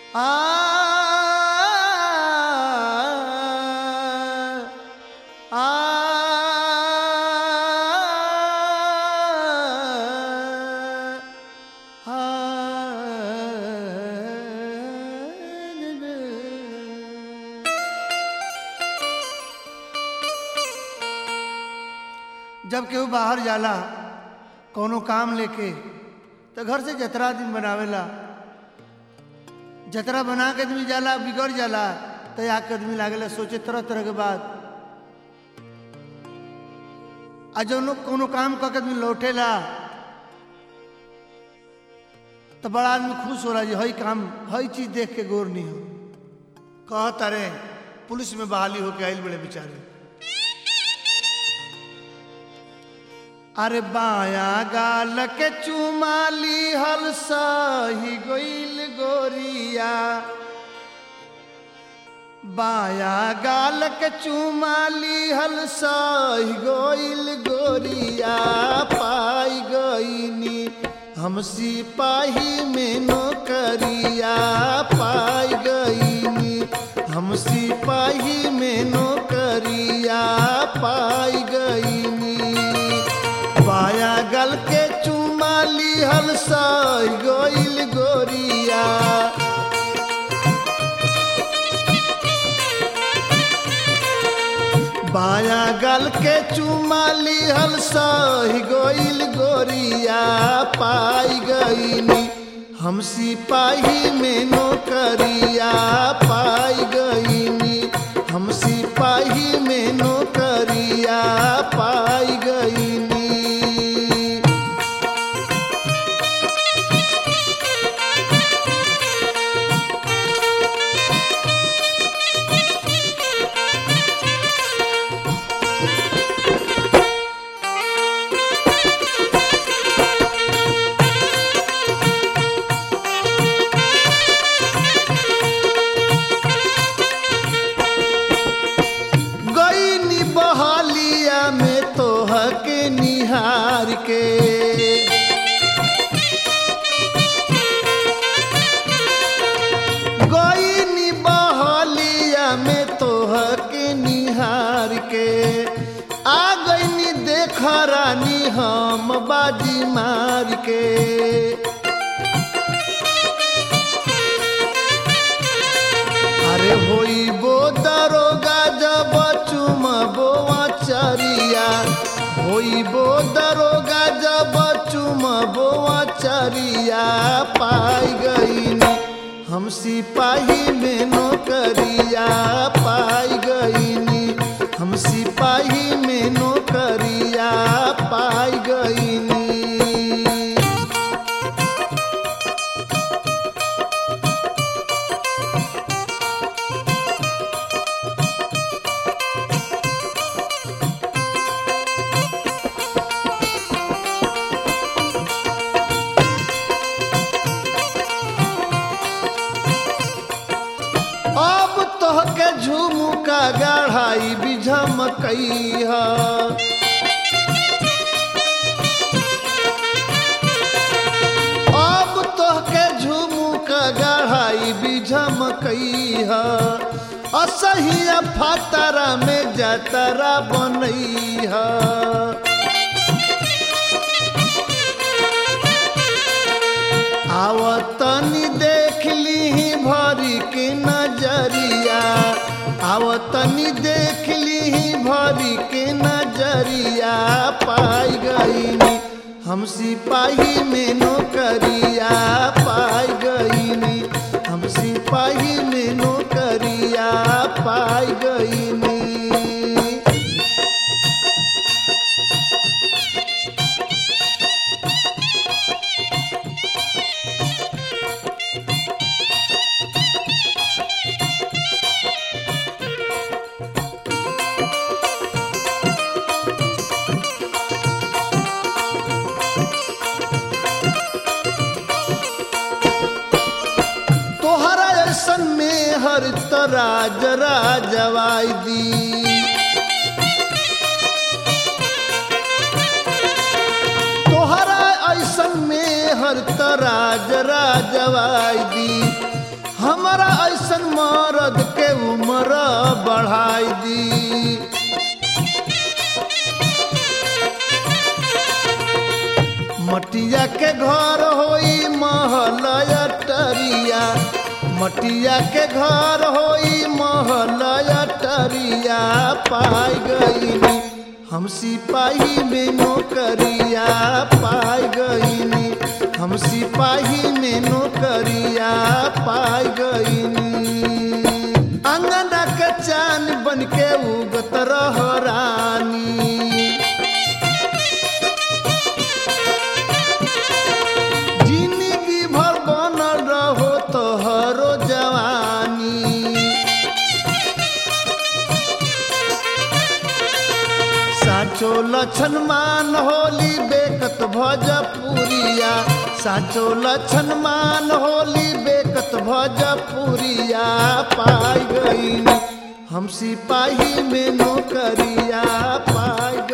जब केहू बाहर जाला कोनो काम लेके तो घर से जतरा दिन बनावेला जतरा बना के आदमी जाला बिगड़ जाला तो आके आदमी लागेला सोचे तरह तरह के बात आ जब लोग कोनो काम करके आदमी लौटेला तो बड़ा आदमी खुश होला जी हई काम हई चीज देख के गोर नहीं हो कहत अरे पुलिस में बहाली होके आइल बड़े बेचारे अरे बाया गाल के चुमाली हल सही गोइल गोरिया बाया गाल के चुमाली हल सही गोइल गोरिया पाई गईनी हम सिपाही में नौकरिया पाई गईनी हम सिपाही में नौकरिया पाई गईनी बाया गल के चुमाली हल सही गोइल गोरिया बाया गल के चुमाली हल सही गोइल गोरिया पाई गईनी हम सिपाही में नौकरिया पाई गईनी हम सिपाही में नौकरिया पाई गईनी गईनी बहलिया में तोह के निहार के गईनी बहलिया में तोह के निहार के आ गईनी देख रानी हम बाजी मार के अरे होई बो दरोगा जब चुमबो चरिया होई बो दरोगा जब चुमबो चरिया पाई गईनी हम सिपाही में नौकरिया पाई गईनी हम सिपाही में नौकरिया पाई गईनी अब तोहके झुमुका गढ़ाई बिझमकई है अब तोहके झुमुका गढ़ाई बिझमकई है असहिया फतरा में जतरा बनई है आवतनी देख ली भरी के नजरिया आवतनी देख ली भरी के नजरिया पाई गईनी हम सिपाही में नौकरिया पाई गईनी हम सिपाही में नौकरिया पाई गईनी तोहरा ऐसन में हर तराज राजवाई दी तोहरा ऐसन में हर तराज राजवाई दी हमारा ऐसन मरद के उम्र बढ़ाई दी मटिया के घर होई महल अटरिया मटिया के घर होई महल अटरिया पाई गईनी हम सिपाही में नौकरिया पाई गईनी हम सिपाही में नौकरिया पाई गईनी अंगना के चान बन के उगत रह रानी जिंदगी भर बनल रहो तोहरो जवानी साचो लक्षण मान होली बेकत भजपुरिया साचो लक्षण मान होली बेकत भजपुरिया पाई गई हम सिपाही में नौकरिया पाई